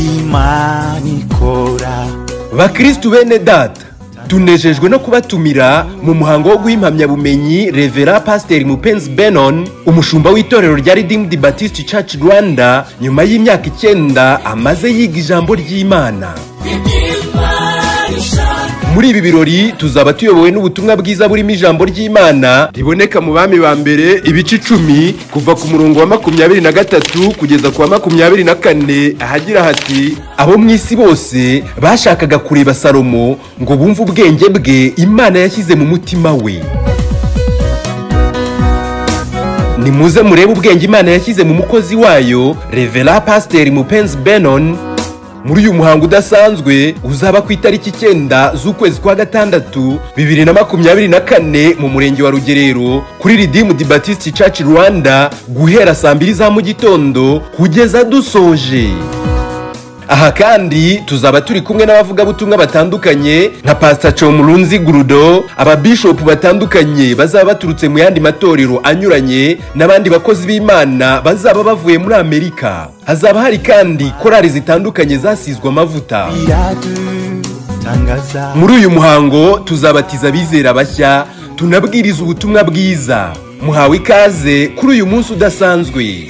imana ikora bakristu bene data tunejejwe no kubatumira mu muhango wo guha impamyabumenyi revera pasiteri mupenzi benon umushumba w'itorero rya redeemed baptist church rwanda nyuma y'imyaka icyenda amaze yiga ijambo ry'imana muri ibi birori tuzaba tuyobowe n'ubutumwa bwiza burimo ijambo ry'imana riboneka mu bami ba mbere ibice icumi kuva ku murongo wa makumyabiri na gatatu kugeza ku wa makumyabiri na kane ahagira hati abo mu isi bose bashakaga kureba salomo ngo bumve ubwenge bwe imana yashyize mu mutima we nimuze murebe ubwenge imana yashyize mu mukozi wayo revera pasiteri mupenzi benon muri uyu muhango udasanzwe uzaba ku itariki icyenda z'ukwezi kwa gatandatu bibiri na makumyabiri na kane mu murenge wa rugerero kuri ridimu di batiste church rwanda guhera saa mbiri za mu gitondo kugeza dusoje aha kandi tuzaba turi kumwe n'abavugabutumwa batandukanye nka pasita comurunzi gurudo ababishopu batandukanye bazaba baturutse mu yandi matorero anyuranye n'abandi bakozi b'imana bazaba bavuye muri amerika hazaba hari kandi korari zitandukanye zasizwe amavuta biradutangaza muri uyu muhango tuzabatiza abizera bashya tunabwiriza ubutumwa bwiza muhawe ikaze kuri uyu munsi udasanzwe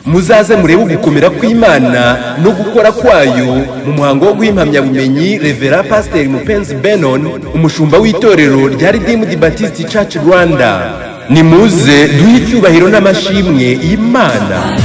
muzaze murebe ugukomera kw'imana no gukora kwayo mu muhango wo guha impamyabumenyi revera pasiteri mupenzi benon umushumba w'itorero rya redeemed baptist church rwanda nimuze duhe icyubahiro n'amashimwe imana